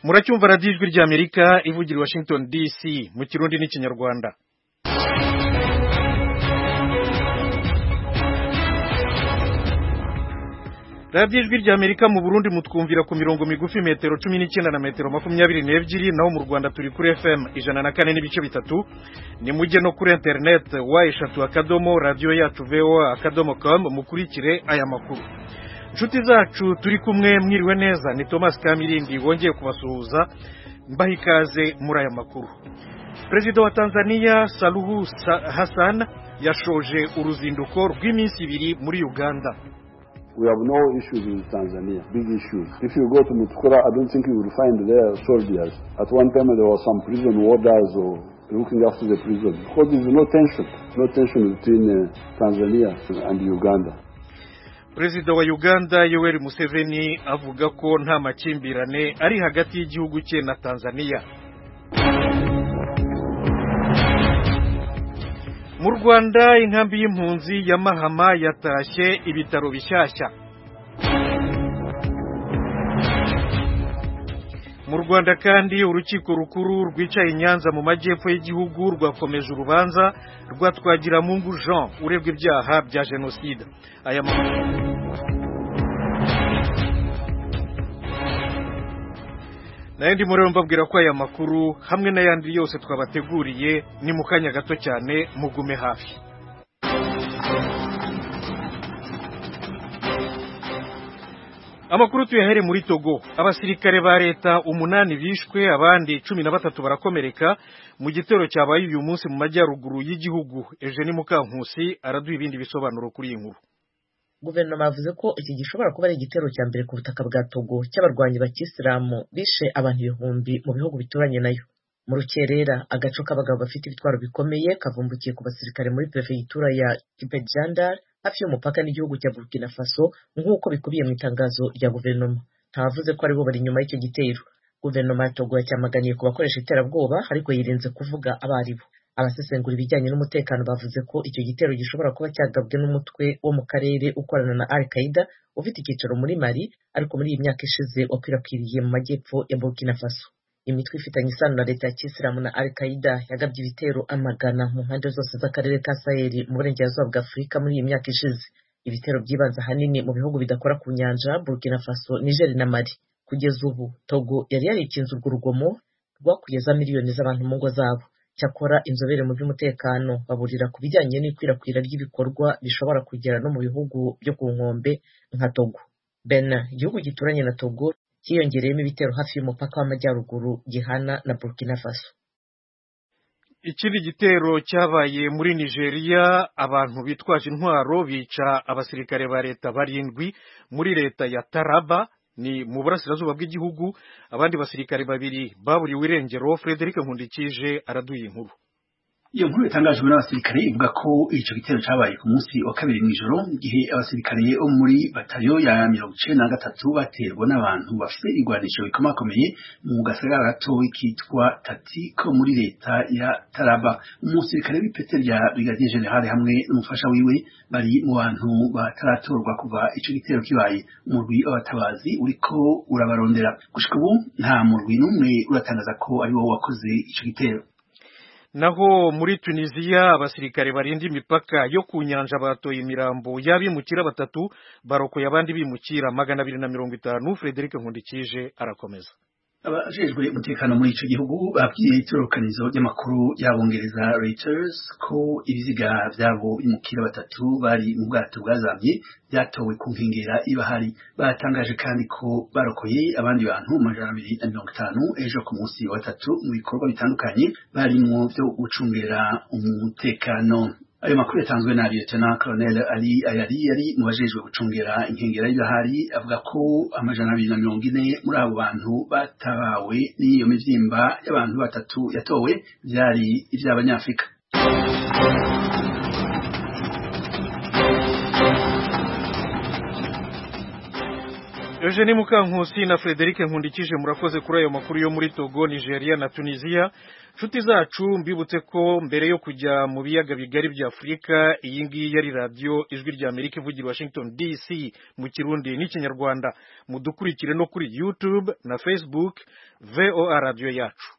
muracyumva radiyo ijwi ry'amerika ivugira i washington dc mu kirundi n'ikinyarwanda radiyo ijwi ry'amerika mu burundi mutwumvira ku mirongo migufi metero cumi n'icyenda na metero makumyabiri n'ebyiri naho mu rwanda turi kuri fm ijana na kane n'ibice bitatu ni mujye no kuri interineti wa eshatu akadomo radiyo yacu voa akadomo komu mukurikire aya makuru inshuti zacu turi kumwe mwiriwe neza ni thomas kamirindi wongeye kubasuhuza mbaha ikaze muri aya makuru perezida wa tanzania saluhu hassan yashoje uruzinduko rw'iminsi ibiri muri uganda we have no issues with Tanzania, big issues. If you go to Mutukura, I don't think you will find there soldiers. At one time there was some prison warders or looking after the prison because there is no tension, no tension between uh, Tanzania and Uganda. perezida wa uganda yoweri museveni avuga ko nta makimbirane ari hagati y'igihugu cye na tanzania mu rwanda inkambi y'impunzi ya mahama yatashye ibitaro bishyashya mu rwanda kandi urukiko rukuru rwicaye nyanza mu majyepfo y'igihugu rwakomeje urubanza rwa twagiramungu jean urebwa ibyaha bya jenoside aya makuru nayo ndi muri mbabwira ko aya makuru hamwe n'ayandi yose twabateguriye ni mu kanya gato cyane mugume hafi amakuru tuyahere muri togo abasirikare ba leta umunani bishwe abandi cumi na batatu barakomereka mu gitero cyabaye uyu munsi mu majyaruguru y'igihugu eugene mukankusi araduha ibindi bisobanuro kuri iyi nkuru guverinoma yavuze ko iki gishobora kuba ari igitero cya mbere ku butaka bwa togo cy'abarwanyi ba kisilamu bishe abantu ibihumbi mu bihugu bituranye nayo mu rukerera agaco k'abagabo bafite ibitwaro bikomeye kavumbukiye ku basirikare muri perefegitura ya kibejandari hafi y'umupaka n'igihugu cya burkina faso nk'uko bikubiye mu itangazo rya guverinoma ntavuze ko aribo bari inyuma y'icyo gitero guverinoma ya togo yacyamaganiye ku bakoresha iterabwoba ariko yirinze kuvuga abo ari bo abasesengura ibijyanye n'umutekano bavuze ko icyo gitero gishobora kuba cyagabwe n'umutwe wo mu karere ukorana na al qaida ufite icyicaro muri mali ariko muri iyi myaka ishize wakwirakwiriye mu majyepfo ya burkina faso imitwe ifitanye isano na leta ya kisilamu na al qaida yagabye ibitero amagana mu mpande zose z'akarere ka saheli mu burengerazuba bwa afurika muri iyi myaka ishize ibitero byibanze ahanini mu bihugu bidakora ku nyanja burkina faso niger na mali kugeza ubu togo yari yarikinze urwo rugomo rwakugeza miliyoni z'abantu mu ngo zabo cyakora inzobere mu by'umutekano baburira ku bijyanye n'ikwirakwira ry'ibikorwa bishobora kugera no mu bihugu byo ku nkombe nka togo bena igihugu gituranye na togo cyiyongereyemo ibitero hafi y'umupaka w'amajyaruguru gihana na burkina faso ikindi gitero cyabaye muri nigeria abantu bitwaje intwaro bica abasirikare ba leta barindwi muri leta ya taraba ni mu burasirazuba bw'igihugu abandi basirikare babiri baburiwe irengero frederic nkundikije araduye inkuru iyo nkuru yatangajwe n'abasirikare ivuga ko icyo gitero cyabaye ku munsi wa kabiri mw'ijoro igihe abasirikare bo muri batayo ya mirongo icenda na gatatu baterwa n'abantu bafite igwanisho rikomakomeye mu gasagara gatoyi kitwa tati ko muri leta ya taraba umusirikare w'ipete rya brigadier general hamwe n'umufasha wiwe bari mu bantu bataratorwa kuva icyo gitero kibaye umurwi w'abatabazi uriko urabarondera gushika ubu nta murwi n'umwe uratangaza ko ariwo wakoze icyo gitero naho muri tunisiya abasirikare barinda imipaka yo ku nyanja batoye imirambo y'abimukira batatu barokoye abandi bimukira magana abiri na mirongo itanu frederic nkundikije arakomeza abajejwe umutekano muri ico gihugu babwiye itororokanizo ry'amakuru y'abongereza Reuters ko ibiziga vyabo bimukira batatu bari mu bwato bwazamye byatowe ku nkengera ibahari batangaje kandi ko barokoye abandi bantu amajana abiri na mirongo itanu ejo ku munsi wa gatatu mu bikorwa bitandukanye barimwo vyo gucungera umutekano ayo makuru yatanzwe na Lieutenant Colonel Ali Ayari yari mu bajejwe gucungera inkengera y'ibahari avuga ko amajana abiri na mirongo ine muri abo bantu batabawe n'iyo mivyimba y'abantu batatu yatowe vyari ivy'abanyafrika Eugene Mukankusi na Frederic Nkundikije murakoze kuri ayo makuru yo muri Togo, Nigeria na Tunisia. Nshuti zacu mbibutse ko mbere yo kujya mu biyaga bigari bya Afurika iyi ngiyi yari radio ijwi rya Amerika ivugira Washington DC mu Kirundi n'Ikinyarwanda. Mudukurikire no kuri YouTube na Facebook VOA radio yacu.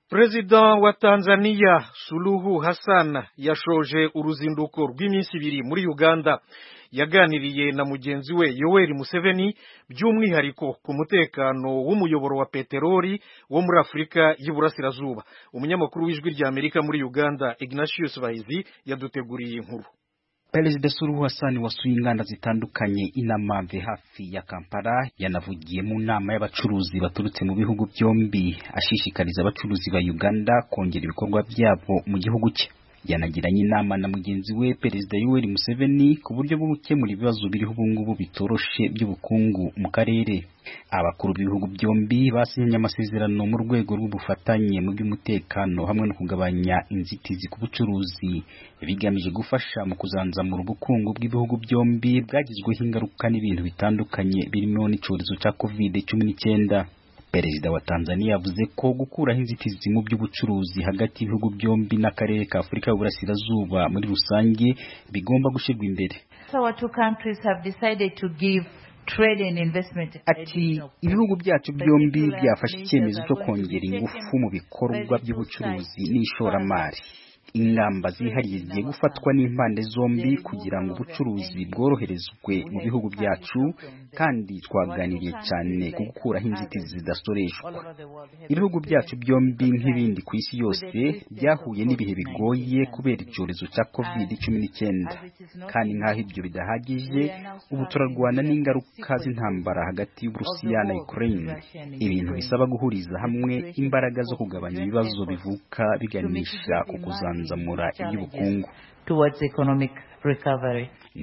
President wa Tanzania Suluhu Hassan yashoje uruzinduko rw'iminsi ibiri muri Uganda yaganiriye na mugenzi we Yoweri Museveni by'umwihariko ku mutekano w'umuyoboro wa peteroli wo muri Afurika y'Iburasirazuba umunyamakuru w'ijwi rya Amerika muri Uganda Ignatius Bahizi yaduteguriye inkuru Perezida Suluhu Hassan wasuye inganda zitandukanye inamamve hafi ya Kampala yanavugiye mu nama y'abacuruzi baturutse mu bihugu byombi ashishikariza abacuruzi ba Uganda kongera ibikorwa byabo mu gihugu cye yanagiranye inama na mugenzi we Perezida Yoweri Museveni ku buryo bwo gukemura ibibazo biriho ubu ngubu bitoroshe by'ubukungu mu karere abakuru b'ibihugu byombi basinyanye amasezerano mu rwego rw'ubufatanye mu by'umutekano hamwe no kugabanya inzitizi ku bucuruzi bigamije gufasha mu kuzanzamura ubukungu bw'ibihugu byombi bwagizweho ingaruka n'ibintu bitandukanye birimo n'icyorezo cya covid cumi n'icyenda Perezida wa Tanzania yavuze ko gukuraho inzitizi mu by'ubucuruzi hagati y'ibihugu byombi n'akarere ka Afurika y'Uburasirazuba muri rusange bigomba gushyirwa imbere. Ati ibihugu byacu byombi byafashe icyemezo cyo kongera ingufu mu bikorwa by'ubucuruzi n'ishoramari. ingamba zihariye zigiye gufatwa n'impande zombi kugira ngo ubucuruzi bworoherezwe mu bihugu byacu kandi twaganiriye cyane ku gukuraho inzitizi zidasoreshwa ibihugu byacu byombi nk'ibindi ku isi yose byahuye n'ibihe bigoye kubera icyorezo cya covid cumi n'icyenda kandi nk'aho ibyo bidahagije ubu turarwana n'ingaruka z'intambara hagati y'uburusiya na ukraine ibintu bisaba guhuriza hamwe imbaraga zo kugabanya ibibazo bivuka biganisha ku kuzana kuzamura iby'ubukungu ni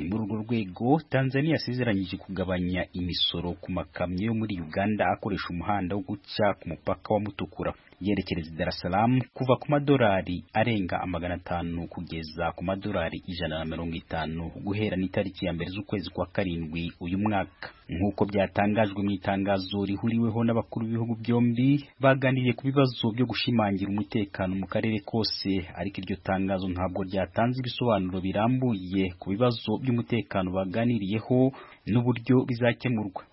muri urwo rwego tanzania yasezeranyije kugabanya imisoro ku makamyo yo muri uganda akoresha umuhanda wo guca ku mupaka wa mutukura yerekereza i darasalamu kuva ku madolari arenga amagana atanu kugeza ku madolari ijana na mirongo itanu guhera n'itariki ya mbere z'ukwezi kwa karindwi uyu mwaka nk'uko byatangajwe mu itangazo rihuriweho n'abakuru b'ibihugu byombi baganiriye ku bibazo byo gushimangira umutekano mu karere kose ariko iryo tangazo ntabwo ryatanze ibisobanuro birambuye ku bibazo by'umutekano baganiriyeho n'uburyo bizakemurwa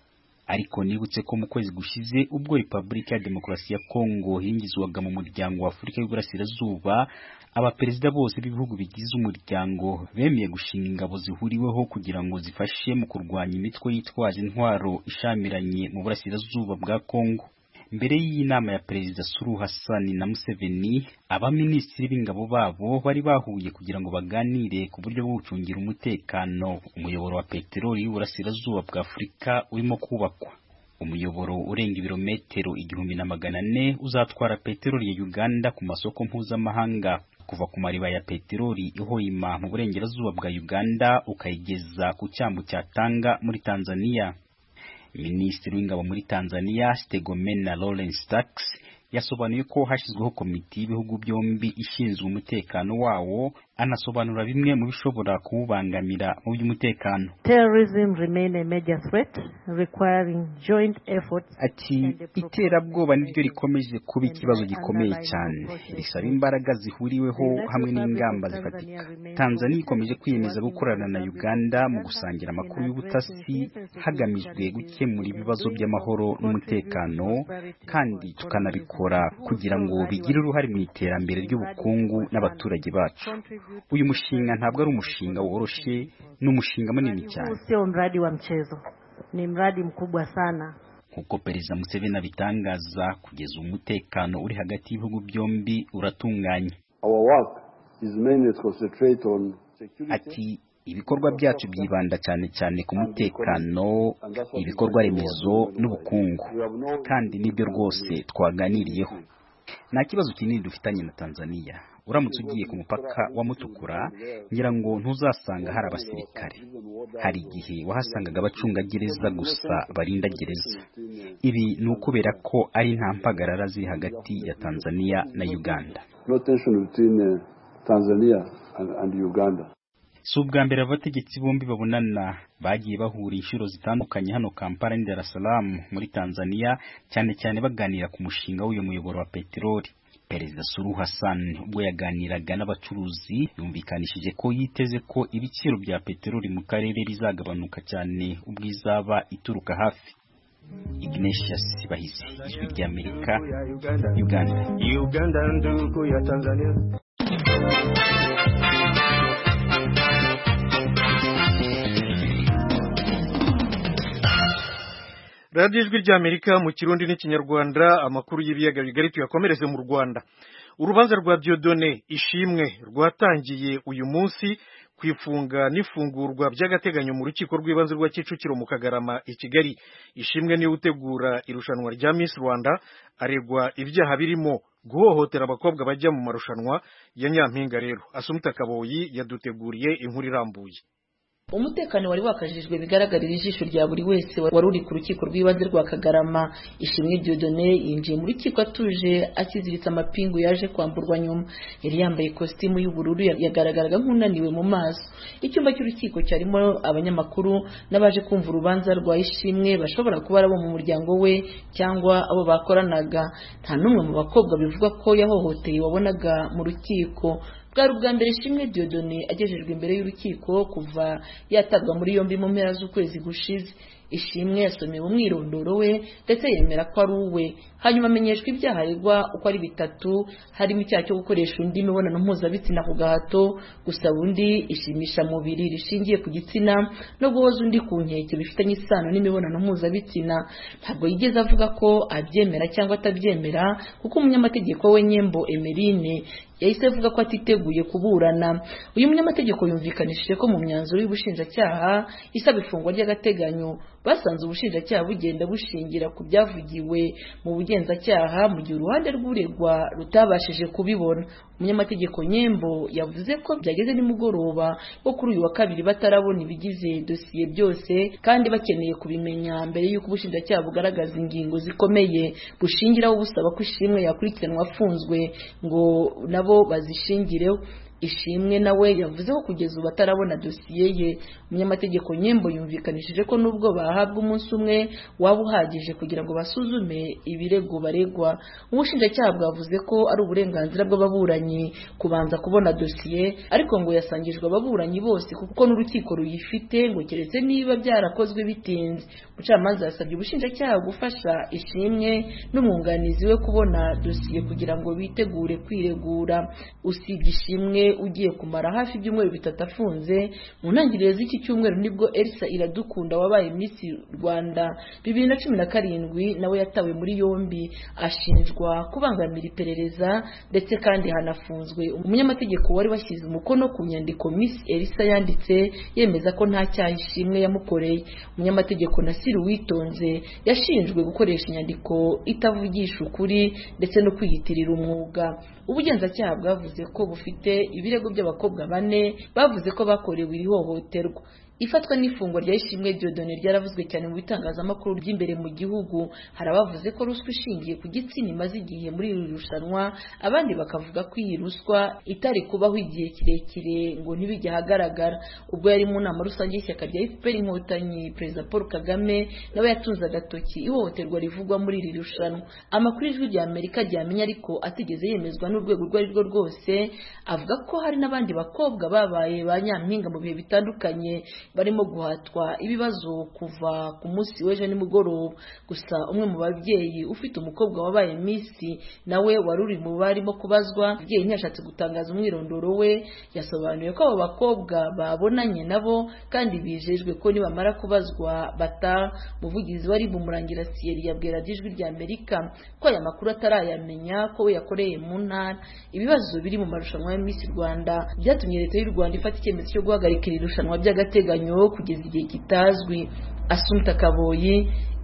ariko nibutse ko mu kwezi gushize ubwo repubulika ya demokarasi ya kongo hingizwaga mu muryango wa afurika y'uburasirazuba abaperezida bose b'ibihugu bigize umuryango bemeye gushinga ingabo zihuriweho kugira ngo zifashe mu kurwanya imitwe yitwaje intwaro ishamiranye mu burasirazuba bwa kongo mbere y'inama ya perezida Suru Hassan na Museveni abaminisitiri b'ingabo babo bari bahuye kugira ngo baganire ku buryo bwo gucungira umutekano umuyoboro wa peteroli y'uburasirazuba bwa Afurika urimo kubakwa umuyoboro urenga ibirometero igihumbi na magana ane uzatwara peteroli ya Uganda ku masoko mpuzamahanga kuva ku mariba ya peteroli ihoyima mu burengerazuba bwa Uganda ukayigeza ku cyambu cya Tanga muri Tanzania minisitiri w'ingabo muri tanzania stegomena lawrence tax yasobanuye ko hashyizweho komite y'ibihugu byombi ishinzwe umutekano wawo anasobanura bimwe mu bishobora kuwubangamira mu by'umutekano ati iterabwoba niryo rikomeje kuba ikibazo gikomeye cyane risaba imbaraga zihuriweho hamwe n'ingamba zifatika tanzania ikomeje kwiyemeza gukorana na uganda mu gusangira amakuru y'ubutasi hagamijwe gukemura ibibazo by'amahoro n'umutekano kandi tukanabikora kugira ngo bigire uruhare mu iterambere ry'ubukungu n'abaturage bacu uyu mushinga ntabwo ari umushinga woroshye ni umushinga munini cyane sio mradi wa mchezo ni mradi mkubwa sana nk'uko perezida museveni abitangaza kugeza umutekano uri hagati y'ibihugu byombi uratunganye ati ibikorwa byacu byibanda cyane cyane ku mutekano ibikorwa remezo n'ubukungu kandi nibyo rwose twaganiriyeho nta kibazo kinini dufitanye na tanzania uramutse ugiye ku mupaka wa mutukura ngira ngo ntuzasanga hari abasirikare hari igihe wahasangaga abacungagereza gusa barinda gereza ibi ni ukubera ko ari nta mpagarara ziri hagati ya tanzania na uganda no tension between uh, Tanzania and, and Uganda. si ubwa mbere abategetsi bombi babonana bagiye bahura inshuro zitandukanye hano kampala ni dar es salaam muri tanzania cyane cyane baganira ku mushinga w'uyu muyoboro wa peteroli perezida suru hassan ubwo yaganiraga n'abacuruzi yumvikanishije ko yiteze ko ibiciro bya peteroli mu karere bizagabanuka cyane ubwo izaba ituruka hafi Ignatius Bahizi ijwi rya Amerika Uganda Uganda ndugu ya Tanzania radiyo ijwi ry'amerika mu kirundi n'ikinyarwanda amakuru y'ibiyaga bigari tuyakomereze mu rwanda urubanza rwa diodone ishimwe rwatangiye uyu munsi ku ifunga n'ifungurwa by'agateganyo mu rukiko rw'ibanze rwa kicukiro mu kagarama i kigali ishimwe niwe utegura irushanwa rya miss rwanda aregwa ibyaha birimo guhohotera abakobwa bajya mu marushanwa ya nyampinga rero asumta kaboyi yaduteguriye inkuru irambuye umutekano wari wakajijwe bigaragarira ijisho rya buri wese wari uri ku rukiko rw'ibanze rwa kagarama ishimwe diodone yinjiye mu rukiko atuje akiziritse amapingu yaje kwamburwa nyuma yari yambaye ikositimu y'ubururu yagaragaraga nk'unaniwe mu maso icyumba cy'urukiko cyarimo abanyamakuru n'abaje kumva urubanza rwa ishimwe bashobora kuba ari abo mu muryango we cyangwa abo bakoranaga nta n'umwe mu bakobwa bivugwa ko yahohoteye wabonaga mu rukiko bwari ubwa mbere ishimwe diodone agejejwe imbere y'urukiko kuva yatabwa muri yombi mu mpera z'ukwezi gushize ishimwe yasomewe umwirondoro we ndetse yemera ko ari uwe hanyuma amenyeshwa ibyaha aregwa uko ari bitatu harimo icyaha cyo gukoresha undi imibonano mpuzabitsina ku gahato gusaba undi ishimisha mubiri rishingiye ku gitsina no guhoza undi ku nkeke bifitanye isano n'imibonano mpuzabitsina ntabwo yigeze avuga ko abyemera cyangwa atabyemera kuko umunyamategeko we nyembo emerine yahise avuga ko atiteguye kuburana uyu munyamategeko yumvikanishije ko mu myanzuro y'ubushinjacyaha isaba ifungwa ry'agateganyo basanze ubushinjacyaha bugenda bushingira ku byavugiwe mu bugenzacyaha mu gihe uruhande rw'uregwa rutabashije kubibona umunyamategeko nyembo yavuze ko byageze nimugoroba wo kuri uyu wa kabiri batarabona ibigize dosiye byose kandi bakeneye kubimenya mbere y'uko ubushinjacyaha bugaragaza ingingo zikomeye bushingiraho busaba ko ishimwe yakurikiranwa afunzwe ngo nabo bazishingireho ishimwe nawe yavuze ko kugeza ubu atarabona dosiye ye umunyamategeko nyembo yumvikanishije ko nubwo bahabwa umunsi umwe waba uhagije kugira ngo basuzume ibirego baregwa ubushinjacyaha bwavuze ko ari uburenganzira bw'ababuranyi kubanza kubona dosiye ariko ngo yasangijwe ababuranyi bose kuko n'urukiko ruyifite ngo keretse niba byarakozwe bitinze umucamanza yasabye ubushinjacyaha gufasha ishimwe n'umwunganizi we kubona dosiye kugira ngo bitegure kwiregura usiga ishimwe ugiye kumara hafi ibyumweru bitatu afunze mu ntangiriro z'iki cyumweru nibwo elisa iradukunda wabaye miss rwanda bibiri na cumi na karindwi nawe yatawe muri yombi ashinjwa kubangamira iperereza ndetse kandi hanafunzwe umunyamategeko wari washyize umukono ku nyandiko miss elisa yanditse yemeza ko nta cyaha ishimwe yamukoreye umunyamategeko nasiri witonze yashinjwe gukoresha inyandiko itavugisha ukuri ndetse no kwiyitirira umwuga ubugenzacyaha bwavuze ko bufite ibirego by'abakobwa bane bavuze ko bakorewe iri hohoterwa ifatwa n'ifungwa rya ishimwe diodone ryaravuzwe cyane mu bitangazamakuru by'imbere mu gihugu hari abavuze ko ruswa ishingiye ku gitsina imaze igihe muri iri rushanwa abandi bakavuga ko iyi ruswa itari kubaho igihe kirekire ngo ntibijye ahagaragara ubwo yari mu nama rusange y'ishyaka rya fpr inkotanyi perezida paul kagame nawe yatunze agatoki ihohoterwa rivugwa muri iri rushanwa amakuru y'ijwi rya amerika ryamenya ariko atigeze yemezwa n'urwego urwo ari rwo rwose avuga ko hari n'abandi bakobwa babaye ba nyampinga mu bihe bitandukanye barimo guhatwa ibibazo kuva ku munsi w'ejo nimugoroba gusa umwe mu babyeyi ufite umukobwa wabaye minsi nawe wari uri mu barimo kubazwa umubyeyi ntiyashatse gutangaza umwirondoro we yasobanuye ko abo bakobwa babonanye nabo kandi bijejwe ko nibamara kubazwa bata muvugizi wari bumurangira siyeri yabwira ijwi rya amerika ko aya makuru atarayamenya ko we yakoreye mu ntara ibibazo biri mu marushanwa ya minsi rwanda byatumye leta y'u rwanda ifata icyemezo cyo guhagarika iri rushanwa by'agateganyo kugeza igihe kitazwi asumta kaboyi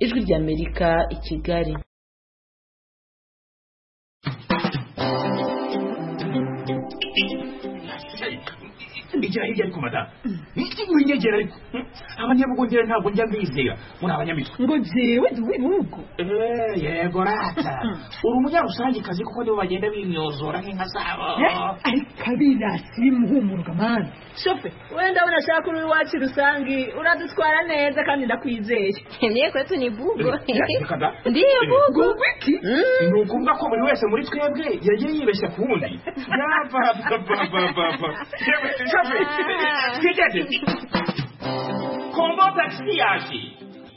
ijwi ry'amerika i kigali kunyegera hirya ariko madamu iki winyegera ariko abanyabugondera ntabwo njya mbizera muri abanyamitwe ngo jewe ndi w'ibihugu Eh, yego rata uri umunyarusange kazi kuko nibo bagenda bimyozora nk'inka zabo ariko abirasi muhumurwa mani shofe wenda urashaka uri iwacu rusange uradutwara neza kandi ndakwizeye niye kwetu ni bugo Reka da. ndiyo bugo iki ni ukuvuga ko buri wese muri twebwe yagiye yibeshya ku wundi yapapapapapa yewe shoferi twigeze kombo takisi yaje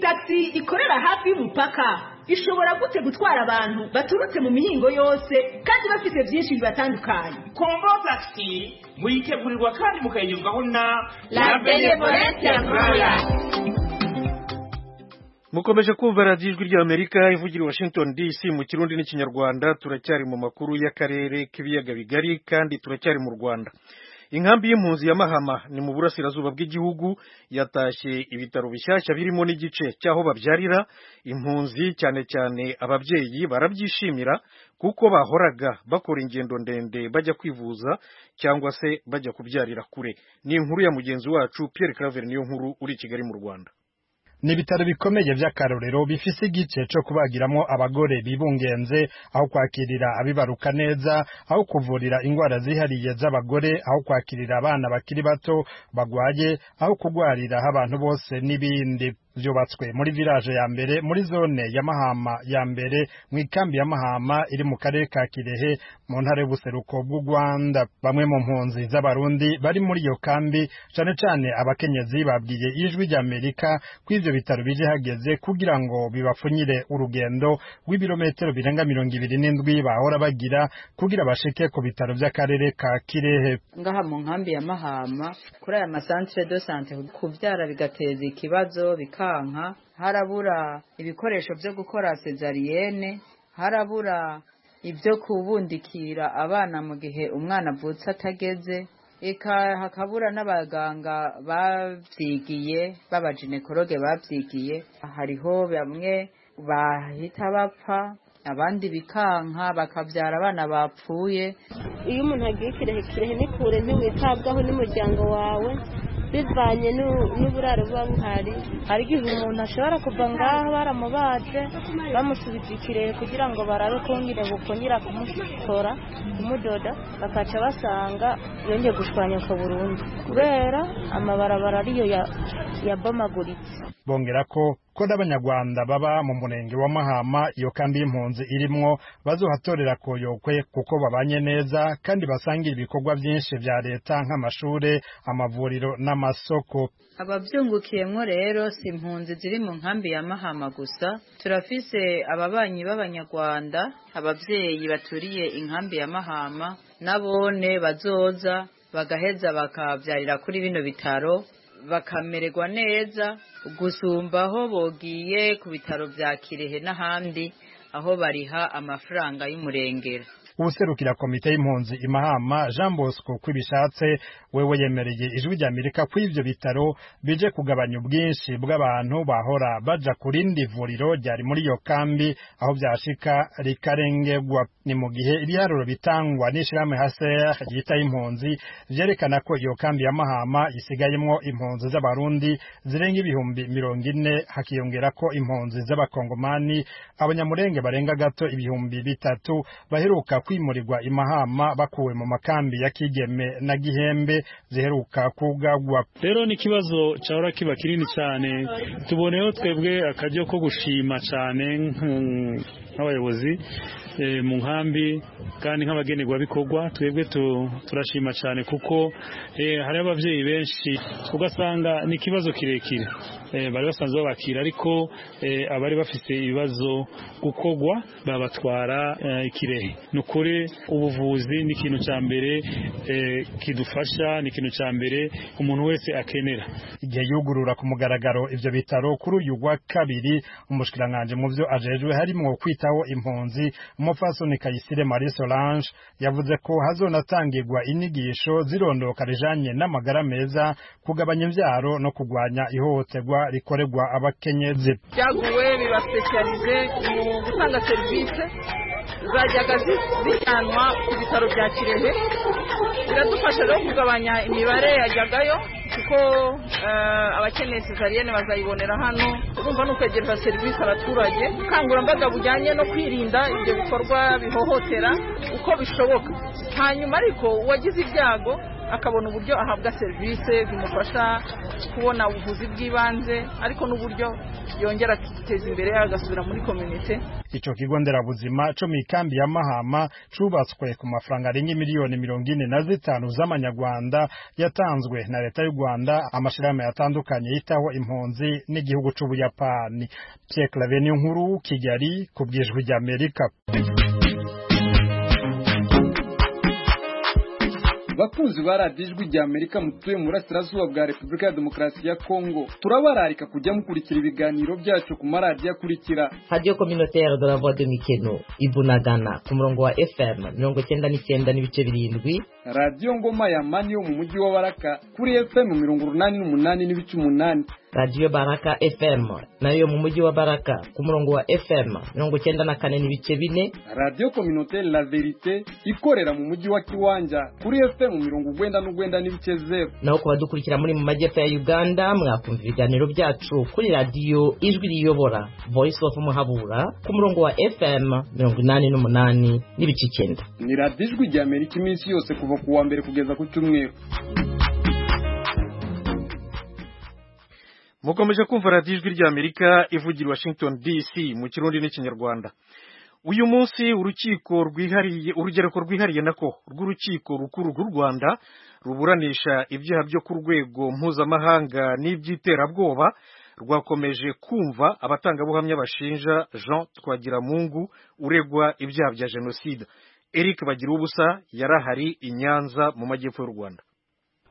tagisi ikorera hafi y'umupaka ishobora gute gutwara abantu baturutse mu mihingo yose kandi bafite byinshi bibatandukanye kombo takisi muyitegurirwa kandi mukayigezwaho na La Benevolencia Royal. mukomeje kumva radiyo ijwi ry'amerika ivugira i washington dc mu kirundi n'ikinyarwanda turacyari mu makuru y'akarere k'ibiyaga bigari kandi turacyari mu rwanda inkambi y'impunzi ya mahama ni mu burasirazuba bw'igihugu yatashye ibitaro bishyashya birimo n'igice cy'aho babyarira impunzi cyane cyane ababyeyi barabyishimira kuko bahoraga bakora ingendo ndende bajya kwivuza cyangwa se bajya kubyarira kure ni inkuru ya mugenzi wacu pierre claver niyo nkuru uri i kigali mu rwanda ni ibitaro bikomeye by'akarorero bifise igice cyo kubagiramo abagore bibungenze aho kwakirira abibaruka neza aho kuvurira indwara zihariye z'abagore aho kwakirira abana bakiri bato bagwaye aho kugwariraho abantu bose n'ibindi byubatswe muri village ya mbere muri zone ya mahama ya mbere mu ikambi ya mahama iri mu karere ka kirehe mu ntara y'ubuseruko bw'u rwanda bamwe mu mpunzi z'abarundi bari muri iyo kambi cyane cyane abakenyezi babwiye ijwi ry'amerika ko ibyo bitaro bije hageze kugira ngo bibapfunyire urugendo rw'ibirometero birenga mirongo ibiri n'indwi bahora bagira kugira bashike ku bitaro by'akarere ka kirehe ngaha mu nkambi ya mahama kuri aya masantere do sante kubyara bigateza ikibazo bikanka harabura ibikoresho byo gukora sezariyene harabura ibyo kubundikira abana mu gihe umwana avutse atageze eka hakabura n'abaganga babyigiye b'abaginekologe babyigiye hariho bamwe bahita bapfa abandi bikanka bakabyara abana bapfuye iyo umuntu agiye kirehe kirehe ni kure ntiwitabwaho n'umuryango wawe bivanye n'u- n'uburaro buba buhari hari igihe umuntu ashobora kuva ngaho baramubaze bamusubiza ikirehe kugira ngo barare kongere bukongera kumusora kumudoda bakaca basanga yongeye gushwanyuka burundu kubera amabarabara ariyo ya- yabomaguritse bongera ko ko n'abanyarwanda baba mu murenge wa mahama iyo kambi y'impunzi irimwo bazohatorera koyokwe kuko babanye neza kandi basangira ibikorwa byinshi bya leta nk'amashure amavuriro n'amasoko ababyungukiyemo rero si impunzi ziri mu nkambi ya mahama gusa turafise ababanyi b'abanyarwanda ababyeyi baturiye inkambi ya mahama n'abone bazoza bagaheza bakabyarira kuri bino bitaro bakamererwa neza gusumba aho bogiye ku bitaro bya kirehe n'ahandi aho bariha amafaranga y'umurengera ubuserukira komite y'impunzi imahama jean bosco kwibishatse wewe yemereye ijwi ry'amerika ko ivyo bitaro bije kugabanya ubwinshi bw'abantu bahora baja ku rindi vuriro ryari muri iyo kambi aho byashika rikarengerwa ni mu gihe ibiharuro bitangwa n'ishirahamwe haseya ryitaye impunzi vyerekana ko iyo kambi ya mahama isigayemwo impunzi z'abarundi zirenga ibihumbi mirongo ine hakiyongera ko impunzi z'abakongomani abanyamurenge barenga gato ibihumbi bitatu baheruka kwimurirwa imahama bakuwe mu makambi ya kigeme na gihembe ziheruka kugagwa rero ni ikibazo cyahora kiba kinini cyane tuboneyeho twebwe akaryo ko gushima cyane nk- nk'abayobozi eh, mu nkambi kandi nk'abagenerwabikorwa twebwe tu- turashima cyane kuko eh, hariho ababyeyi benshi ugasanga ni ikibazo kirekire Eh, bari basanzwe babakira ariko eh, abari bafite ibibazo gukorwa babatwara eh, ikirehe ni ukuri ubuvuzi ni ikintu cya mbere eh, kidufasha ni ikintu cya mbere umuntu wese akenera igihe yugurura ku mugaragaro ivyo bitaro kuri uyu wa kabiri umushikiranganji mu vyo ajejwe harimwo kwitaho impunzi umupfasoni kayisire marie solange yavuze ko hazonatangirwa inyigisho zirondoka rijanye n'amagara meza kugabanya imvyaro no kugwanya ihohoterwa rikorerwa abakenyezi byaguwe bibasipeshiyarize mu gutanga serivisi zajyaga zi- zijyanwa ku bitaro bya kirehe biradufasha rero kugabanya imibare yajyagayo kuko eh, abakeneye sezariyene bazayibonera hano urumva ni ukwegereza serivisi abaturage ubukangurambaga bujyanye no kwirinda ibyo bikorwa bihohotera uko bishoboka hanyuma ariko uwagize ibyago akabona uburyo ahabwa serivisi zimufasha kubona ubuvuzi bw'ibanze ariko n'uburyo yongera akiteza imbere agasubira muri komite Ico kigo nderabuzima co mikambi ya Mahama cubatswe ku mafaranga arenga miliyoni mirongo ine na zitanu z'amanyarwanda yatanzwe na leta y'u Rwanda amashirahamwe yatandukanye yitaho impunzi n'igihugu c'Ubuyapani Pierre Claver ni nkuru Kigali ku bw'ijwi ry'Amerika bakunzi ba radiyo ijwi rya amerika mutuye mu burasirazuba bwa repubulika ya demokarasi ya kongo turabararika kujya mukurikira ibiganiro byacu ku maradiyo akurikira radiyo kominoteri de la voix de mikeno ibunagana ku murongo wa fm mirongo icyenda n'icyenda n'ibice birindwi radiyo ngoma ya mani yo mu mujyi wa baraka kuri fm mirongo urunani n'umunani n'ibice umunani radiyo baraka fm nayo mu mujyi wa baraka ku murongo wa fm mirongo icyenda na kane n'ibice bine radiyo kominoteri la verite ikorera mu mujyi wa kiwanja kuri fm mirongo urwenda n'urwenda n'ibice zeru naho ku badukurikira muri mu majyepfo ya uganda mwakumva ibiganiro byacu kuri radiyo ijwi riyobora voice of muhabura ku murongo wa fm mirongo inani n'umunani n'ibice icyenda ni radiyo ijwi rya amerika iminsi yose kuva ku wa mbere kugeza ku cyumweru mukomeje kumva radiyo ijwi ry'amerika ivugira washington dc mu kirundi n'ikinyarwanda uyu munsi urukiko rwihariye urugereko rwihariye nako rw'urukiko rukuru rw'u rwanda ruburanisha ibyaha byo ku rwego mpuzamahanga n'iby'iterabwoba rwakomeje kumva abatangabuhamya bashinja jean twagiramungu uregwa ibyaha bya jenoside eric bagira ubusa yari ahari i nyanza mu majyepfo y'u rwanda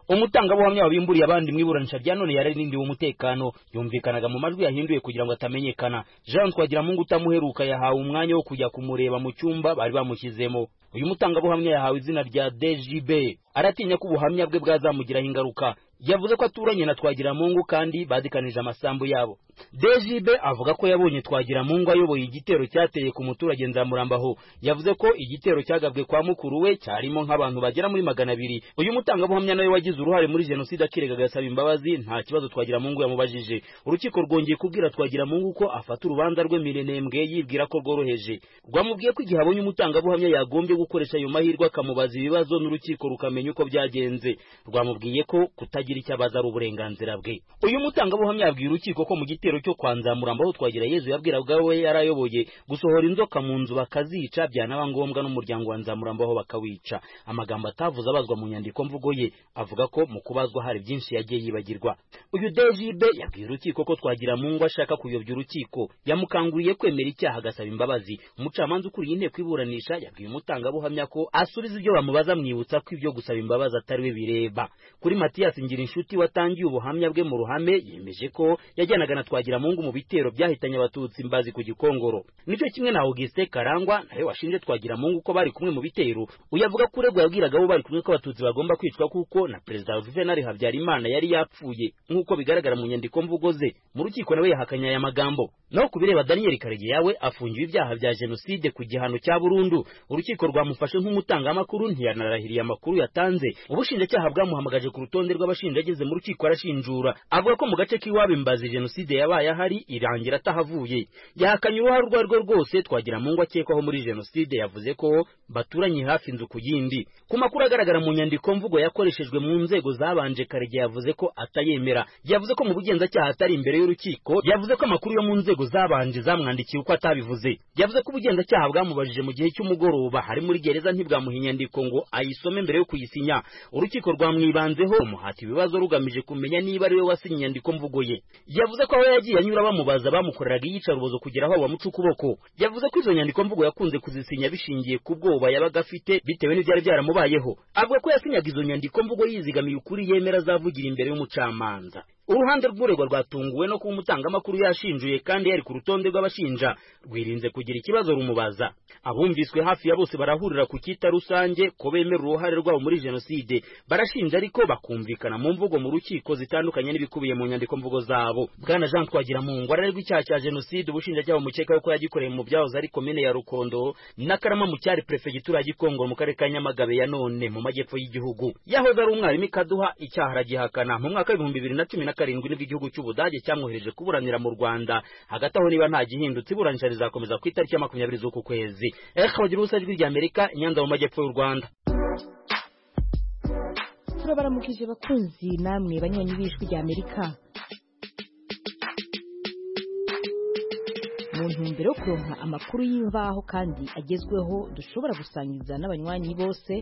umutangabuhamya wabimburiye abandi mu iburanisha rya none yararindiwe umutekano yumvikanaga mu majwi yahinduye kugira ngo atamenyekana jean twagiramungu utamuheruka yahawe umwanya wo kujya kumureba mu cyumba bari bamushyizemo uyu mutangabuhamya yahawe izina rya dgb aratinya ko ubuhamya bwe bwazamugiraho ingaruka yavuze ko aturanye na twagiramungu kandi badikanije amasambu yabo dgb avuga ko yabonye twagiramungu ayoboye igitero cyateye ku muturage nzamurambaho yavuze ko igitero cyagabwe kwa mukuru we cyarimo nk'abantu bagera muri magana abiri uyu mutangabuhamya nawe wagize uruhare muri jenoside akiregaga agasaba imbabazi nta kibazo twagiramungu yamubajije urukiko rwongeye kubwira twagiramungu ko afata urubanza rwe mirenembwe yibwira ko rworoheje rwamubwiye ko igihe abonye umutangabuhamya yagombye gukoresha ayo mahirwe akamubaza ibibazo n'urukiko rukamenya uko byagenze rwamubwiye ko kutagira kugira icyo abaza ari uburenganzira bwe uyu mutangabuhamya yabwiye urukiko ko mu gitero cyo kwanzamurambaho twagira yezu yabwiraga we yarayoboye gusohora inzoka mu nzu bakazica byanaba ngombwa n'umuryango wa nzamurambaho bakawica amagambo atavuze abazwa mu nyandiko mvugo ye avuga ko mu kubazwa hari byinshi yagiye yibagirwa uyu dejibe yabwiye urukiko ko twagira mu ngo ashaka kuyobya urukiko yamukanguriye kwemera icyaha agasaba imbabazi umucamanza ukuriye inteko iburanisha yabwiye umutangabuhamya ko asubiza ibyo bamubaza amwibutsa ko ibyo gusaba imbabazi atari we bireba kuri matiyasi ngira inshuti watangiye ubuhamya bwe mu ruhame yemeje ko yajyanaga na twagiramungu mu bitero byahitanye abatutsi mbazi ku gikongoro nicyo kimwe na auguste karangwa nawe washinje twagiramungu ko bari kumwe mu bitero uyavuga ko uregwa yabwiragabo bari kumwe ko abatutsi bagomba kwicwa kuko na perezida juvenal habyarimana yari yapfuye nk'uko bigaragara mu nyandiko mvugo ze mu rukiko nawe yahakanye aya magambo naho ku bireba daniel karege yawe afungiwe ibyaha bya jenoside ku gihano cya burundu urukiko rwamufashe nk'umutangamakuru ntiyanarahiriye amakuru yatanze ubushinjacyaha bwamuhamagaje ku rutonde rw'abashinjacyaha ageze mu rukiko arashinjura avuga ko mu gace k'iwabo imbazi jenoside yabaye ahari irangira atahavuye yahakanye uruhare urwo ari rwo rwose twagira mu ngo akekwaho muri jenoside yavuze ko baturanye hafi inzu ku yindi ku makuru agaragara mu nyandiko mvugo yakoreshejwe mu nzego zabanje karege yavuze ko atayemera yavuze ko mu bugenzacyaha atari imbere y'urukiko yavuze ko amakuru yo mu nzego zabanje zamwandikiye uko atabivuze yavuze ko ubugenzacyaha bwamubajije mu gihe cy'umugoroba hari muri gereza ntibwamuha inyandiko ngo ayisome mbere yo kuyisinya urukiko rwamwibanzeho umuhati ibibazo rugamije kumenya niba ari we wasinye inyandiko mvugo ye yavuze ko aho yagiye anyura bamubaza bamukoreraga iyicarubozo kugera aho bamuca ukuboko yavuze ko izo nyandiko mvugo yakunze kuzisinya bishingiye ku bwoba yabaga afite bitewe n'ibyari byaramubayeho avuga ko yasinyaga izo nyandiko mvugo yizigamiye ukuri yemera azavugira imbere y'umucamanza uruhande rw'uregwa rwatunguwe no kuba umutangamakuru yashinjuye kandi yari ku rutonde rw'abashinja rwirinze kugira ikibazo rumubaza abumviswe hafi ya bose barahurira ku kita rusange ko bemera uruhare rwabo muri jenoside barashinja ariko bakumvikana mu mvugo mu rukiko zitandukanye n'ibikubiye mu nyandiko mvugo zabo bwana jean twagiramungu ararerwa icyaha cya jenoside ubushinjacyaha bumukeka yuko yagikoreye mu byahoze ari komine ya rukondo n'akarama mu cyari perefegitura ya gikongoro mu karere ka nyamagabe ya none mu majyepfo y'igihugu yahoze ari umwarimu ikaduha icyaha aragihakana mu mwaka w'ibihumbi bibiri na cumi na karindwi nibwo igihugu cy'ubudage cyamwohereje kuburanira mu rwanda hagati aho niba nta gihindutse iburanisha rizakomeza ku itariki ya makumyabiri z'uku kwezi reka bagira ubusa jwi ry'amerika nyanza mu majyepfo y'u rwanda turabaramukije bakunzi namwe banywanyi b'ijwi ry'amerika mu ntumbero yo kuronka amakuru y'imbaho kandi agezweho dushobora gusangiza n'abanywanyi bose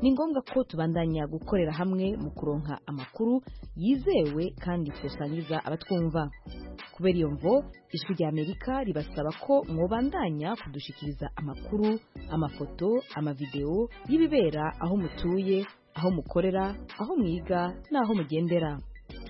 ni ngombwa ko tubandanya gukorera hamwe mu kuronka amakuru yizewe kandi tusangiza abatwumva kubera iyo mvo ijwi ry'amerika ribasaba ko mwobandanya kudushikiriza amakuru amafoto amavidewo y'ibibera aho mutuye aho mukorera aho mwiga n'aho mugendera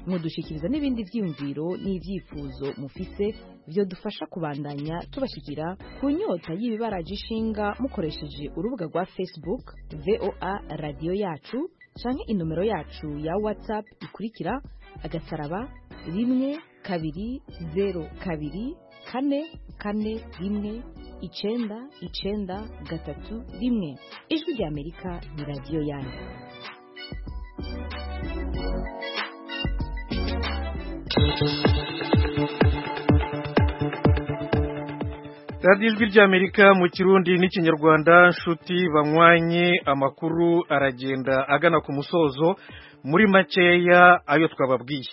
mudushikiriza n'ibindi byiyumviro n'ibyifuzo mufise byo dufasha kubandanya tubashyikira ku nyota y'ibibaraje ishinga mukoresheje urubuga rwa facebook voa radiyo yacu cyangwa inomero yacu ya whatsapp ikurikira agasaraba rimwe kabiri zeru kabiri kane kane rimwe icenda icenda gatatu rimwe ijwi ry'amerika ni radiyo yanyu radiyo ijwi ry'amerika mu kirundi n'ikinyarwanda nshuti banywanye amakuru aragenda agana ku musozo muri makeya ayo twababwiye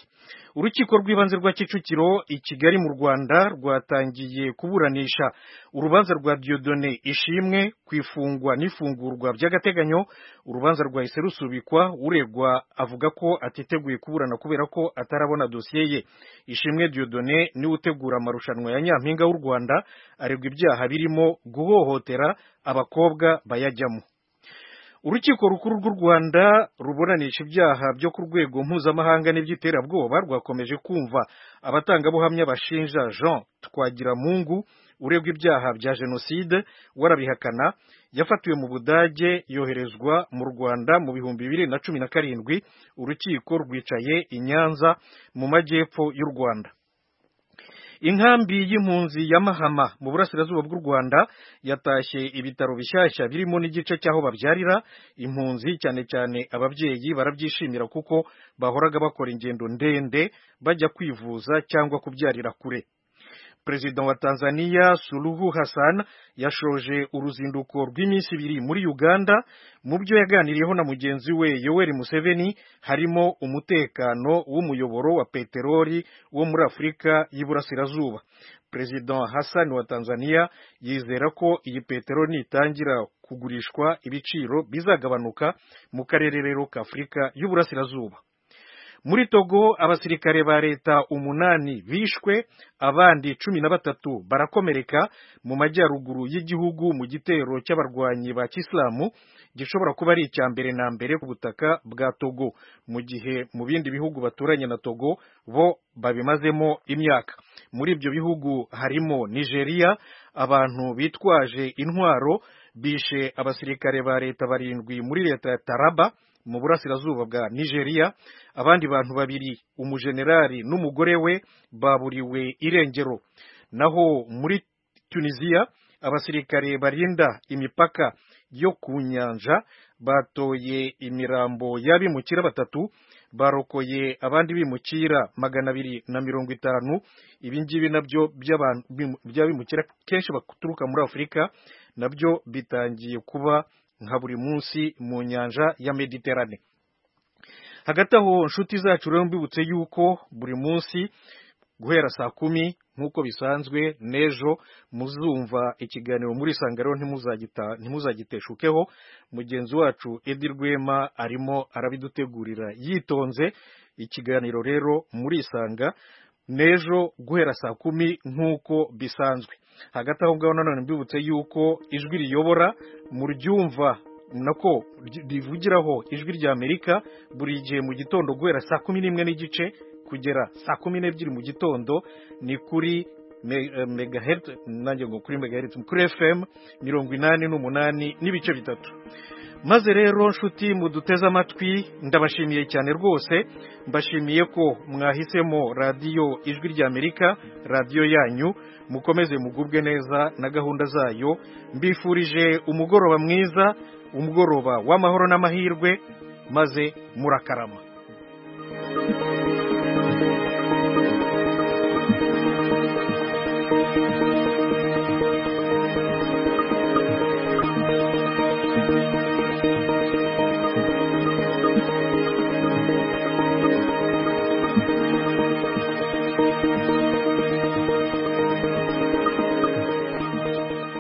urukiko rw'ibanze rwa kicukiro i kigali mu rwanda rwatangiye kuburanisha urubanza rwa diodone ishimwe ku ifungwa n'ifungurwa by'agateganyo urubanza rwahise rusubikwa uregwa avuga ko atiteguye kuburana kubera ko atarabona dosiye ye ishimwe diodone niwe utegura amarushanwa ya nyampinga w'u rwanda aregwa ibyaha birimo guhohotera abakobwa bayajyamo urukiko rukuru rw'u rwanda ruburanisha ibyaha byo ku rwego mpuzamahanga n'iby'iterabwoba rwakomeje kumva abatangabuhamya bashinja jean twagiramungu uregwa ibyaha bya jenoside warabihakana yafatiwe mu budage yoherezwa mu rwanda mu bihumbi bibiri na cumi na karindwi urukiko rwicaye i nyanza mu majyepfo y'u rwanda inkambi y'impunzi ya mahama mu burasirazuba bw'u rwanda yatashye ibitaro bishyashya birimo n'igice cy'aho babyarira impunzi cyane cyane ababyeyi barabyishimira kuko bahoraga bakora ingendo ndende bajya kwivuza cyangwa kubyarira kure perezida wa tanzania suluhu hassan yashoje uruzinduko rw'iminsi ibiri muri uganda mu byo yaganiriyeho na mugenzi we yoweri museveni harimo umutekano w'umuyoboro wa peteroli wo muri afurika y'iburasirazuba perezida hassan wa tanzania yizera ko iyi peteroli nitangira kugurishwa ibiciro bizagabanuka mu karere rero k'afurika y'uburasirazuba muri togo abasirikare ba leta umunani bishwe abandi cumi na batatu barakomereka mu majyaruguru y'igihugu mu gitero cy'abarwanyi ba kisilamu gishobora kuba ari icya mbere na mbere ku butaka bwa togo mu gihe mu bindi bihugu baturanye na togo bo babimazemo imyaka muri ibyo bihugu harimo nigeria abantu bitwaje intwaro bishe abasirikare ba leta barindwi muri leta ya taraba mu burasirazuba bwa nigeria abandi bantu babiri umujenerali n'umugore we baburiwe irengero naho muri tunisiya abasirikare barinda imipaka yo ku nyanja batoye imirambo y'abimukira batatu barokoye abandi bimukira magana abiri na mirongo itanu ibi ngibi nabyo by'abimukira kenshi baturuka muri afurika nabyo bitangiye kuba nka buri munsi mu nyanja ya mediterane hagati aho inshuti zacu rero mbibutse yuko buri munsi guhera saa kumi nk'uko bisanzwe n'ejo muzumva ikiganiro muri sangaro ntimuzagiteshukeho mugenzi wacu edi rwema arimo arabidutegurira yitonze ikiganiro rero muri isanga n'ejo guhera saa kumi nk'uko bisanzwe hagati aho ngaho nanone mbibutse yuko ijwi riyobora mu ryumva nako rivugiraho ijwi ry'amerika buri gihe mu gitondo guhera saa kumi n'imwe n'igice kugera saa kumi n'ebyiri mu gitondo ni kuri me- eh, megahertz nanjye ngo kuri megahertz kuri fm mirongo inani n'umunani n'ibice bitatu maze rero nshuti muduteze amatwi ndabashimiye cyane rwose mbashimiye ko mwahisemo radiyo ijwi ry'amerika radiyo yanyu mukomeze mugubwe neza na gahunda zayo mbifurije umugoroba mwiza umugoroba w'amahoro n'amahirwe maze murakarama